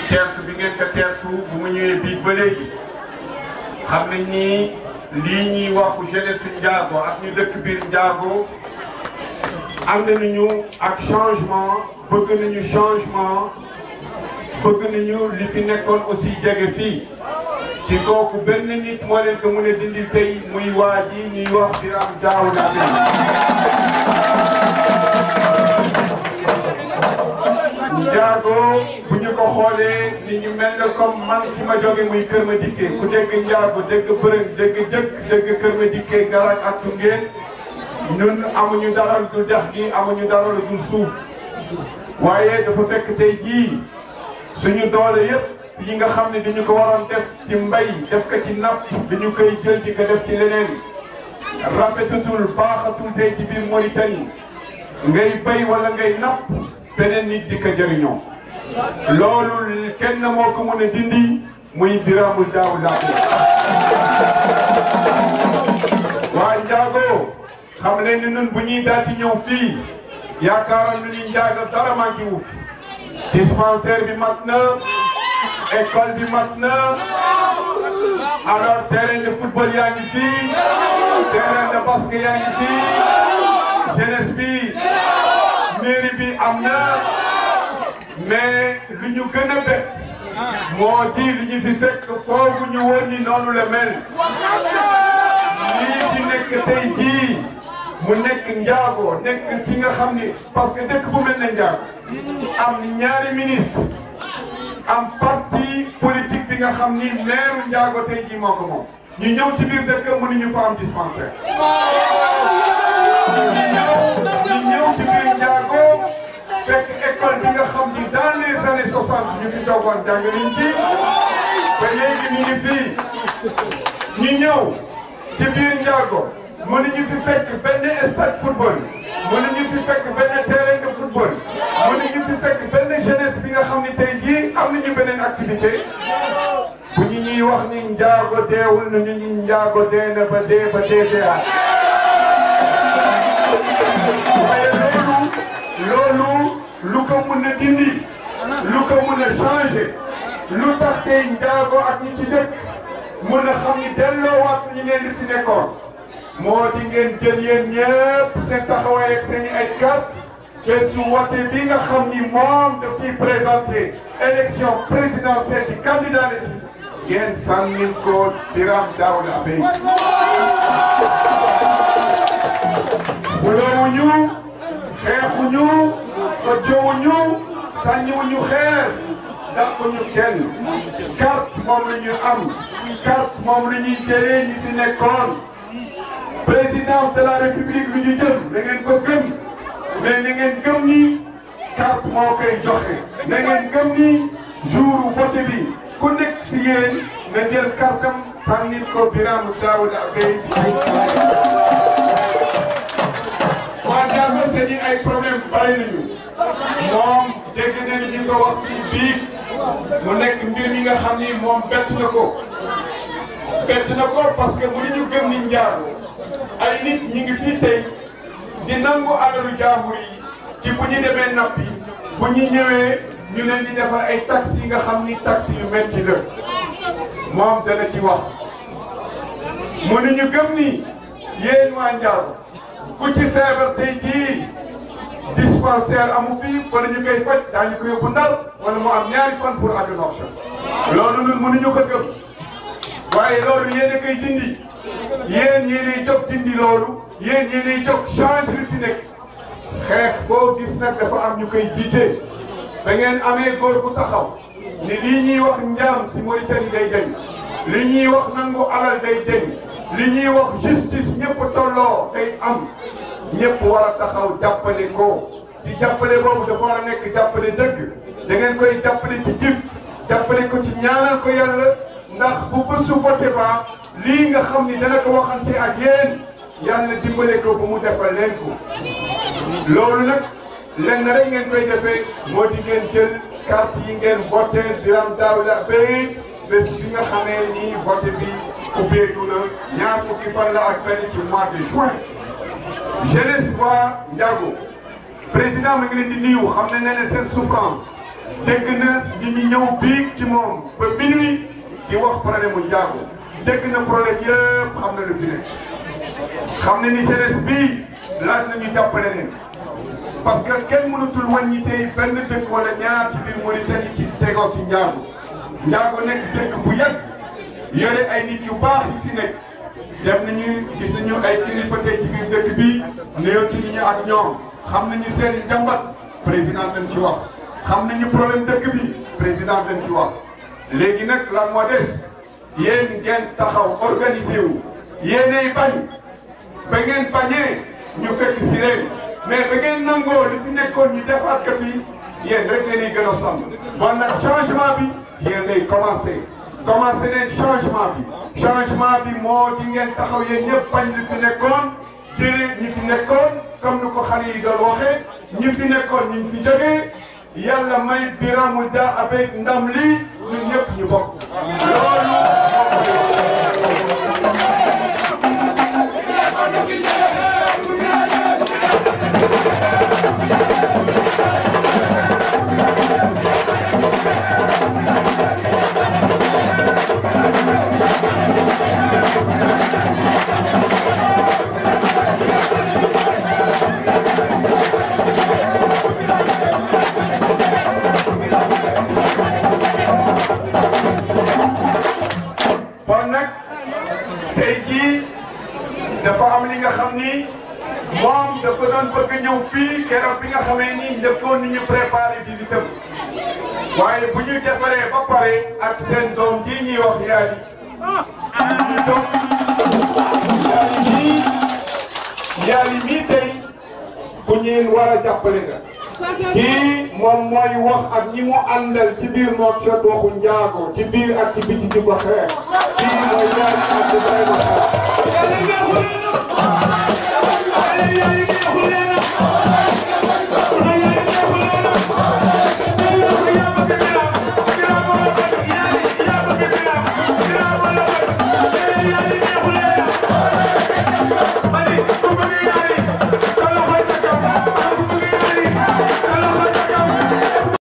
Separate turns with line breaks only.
teertu bi ngeen ko teertu bu mu ñëwee bii ba léegi xam nañ ni lii ñuy waxu jeunesse Ndiago ak ñu dëkk biir Ndiago ànd nañu ak changement bëgg nañu changement bëgg nañu li fi nekkoon aussi jege fii ci kooku benn nit moo leen ko mën a dindi tey muy waa ji ñuy wax Birame Daouda Ndiago bu ñu ko xoolee ni ñu mel ne comme man fi ma jóge muy Kër ma dikkee ku dégg Ndiago dégg bërëg dégg jëkk dégg Kër ma dikkee Garaaj ak Tungeen ñun amuñu dara lu dul dex gi amuñu dara lu dul suuf waaye dafa fekk tey jii suñu doole yëpp yi nga xam ne dañu ko waroon def ci mbay def ko ci napp dañu koy jël di ko def ci leneen rafetatul baaxatul tey ci biir Mauritanie ngay bay wala ngay napp beneen nit di ko jëriñoo loolu kenn moo ko mën a dindi muy Birame Daouda waa Ndiago xam leen ni ñun bu ñuy daal di ñëw fii yaakaaroon nañu ni Ndiago dara manqué wu dispensaire bi mat na école bi mat na alors terrain de football yaa ngi fii terrain de basket yaa ngi fii jeunesse bi mairie bi am na mais lu ñu gën a bett moo di li ñu fi fekk foofu ñu woon ni noonu la mel lii di nekk tey jii mu nekk Ndiago nekk ci nga xam ni parce que dëkk bu mel ne Ndiago am ñaari ministre am parti politique bi nga xam ni maire Ndiago tey jii moo ko moom ñu ñëw ci biir dëkk mënuñu fa am dispensaire. ñu ñëw ci biir Ndiago fekk école bi nga xam ni dans les années soixante ñu fi toogoon jàng nañ ci ba léegi ñu ngi fii ñu ñëw ci biir Ndiago mënuñu fi fekk benn stade football mënuñu fi fekk benn terrain de football mënuñu fi fekk benn jeunesse bi nga xam ni tey jii am nañu beneen activité bu ñu ñuy wax ni Ndiago deewul na ñu ñu Ndiago dee na ba dee ba dee deeaat waaye loolu loolu lu ko mun a dindi lu ko mun a changé lu tax tey Ndiago ak ñi ci dëkk mun a xam ni delloowaat ñu leen li fi nekkoon moo di ngeen jël yéen ñëpp seen taxawaay ak seen i ay carte te su wote bi nga xam ni moom daf ciy présenté élection présidentielle ci candidat la ci ngeen sànni ko Birame Daouda Bèye xuloowuñu xeexuñu tojjowuñu sànniwuñu xeer dàquñu kenn carte moom la ñu am carte moom la ñuy jëlee ñi fi nekkoon présidence de la république lu ñu jëm da ngeen ko gëm mais na ngeen gëm ni carte moo koy joxe na ngeen gëm ni jour vote bi ku nekk si yéen na jël kartam sànnil ko Birame Daouda Bèye waa Ndiago seen i ay problème bari nañu moom dégg nañu ñu ko wax fii biig mu nekk mbir mi nga xam ni moom bett na ko bett na ko parce que mënuñu gëm ni Ndiago ay nit ñi ngi fii tey di nangu alalu jaambur yi ci bu ñu demee nappi bu ñu ñëwee ñu leen di defar ay taxes yi nga xam ni taxes yu metti la moom dana ci wax mënuñu gëm ni yéen waa Ndiago ku ci feebar tey jii dispensaire amu fi wala ñu koy faj daañu ko yóbbu ndar wala mu am ñaari fan pour aju option loolu ñun mënuñu ko gëm waaye loolu yéen a koy dindi yéen yéenay jóg dindi loolu yéen yéenay jóg change li fi nekk xeex boo gis nag dafa am ñu koy jiite da ngeen amee góor bu taxaw ni lii ñuy wax njaam si Mauritanie day deñ li ñuy wax nangu alal day deñ li ñuy wax justice ñëpp tolloo day am ñëpp war a taxaw jàppale ko ci jàppale boobu dafa war a nekk jàppale dëgg da ngeen koy jàppale ci jëf jàppale ko ci ñaanal ko yàlla ndax bu bésu voté ba lii nga xam ni dana ko waxante ak yéen yàlla dimbale ko bu mu defal leen ko loolu nag lenn rek ngeen koy defee moo di ngeen jël carte yi ngeen voté Birame Daouda Bèye bés bi nga xamee ni voté bi ubbeeku na ñaar fukki fan la ak benn ci mois de juin jeunesse waa Ndiago président mi ngi leen di nuyu xam ne nee na seen souffrance dégg na bi ñu ñëw biig ci moom ba minuit di wax problème mu njaago dégg na problème yëpp xam na lu fi nekk xam ne ni jeunesse bii laaj nañu jàppale leen parce que kenn mënatul wàññi tey benn dëkk wala ñaar ci biir Mauritanie ci tegoo si njaago njaago nekk dëkk bu yàgg yore ay nit yu baax yu fi nekk dem nañu gis nañu ay kilifa tey ci biir dëkk bii néewti ñu ak ñoom xam nañu seen i njàmbat président dañ ci wax xam nañu problème dëkk bi président dañ ci wax léegi nag la moo des yéen ngeen taxaw organisé wu yéenay bañ ba ngeen bañee ñu fekk si leen mais ba ngeen nangoo li fi nekkoon ñu defaat ko fi yéen rek leen gën a sonn bon nag changement bi yéen lay commencé commencé leen changement bi changement bi moo di ngeen taxaw yéen ñëpp bañ li fi nekkoon jëlee ñi fi nekkoon comme ni ko xale yi doon waxee ñi fi nekkoon ñu fi jógee yàlla may Birame Dia avec ndam lii ñun ñëpp ñu bokk loolu bon nag tey jii dafa am li nga xam ni moom dafa doon bëgg ñëw fii keroog bi nga xamee ni njëkkoon ni ñu préparé visitam waaye bu ñu defaree ba pare ak seen doom ji ñuy wax yaali ñu doom yaali mii yaali mii tey ku ñeen war a jàppale nga kii moom mooy wax ak ñi mu àndal ci biir moom jot waxu njaago ci biir ak ci biti di ko xeex kii mooy yaali ak Ibrahima Fall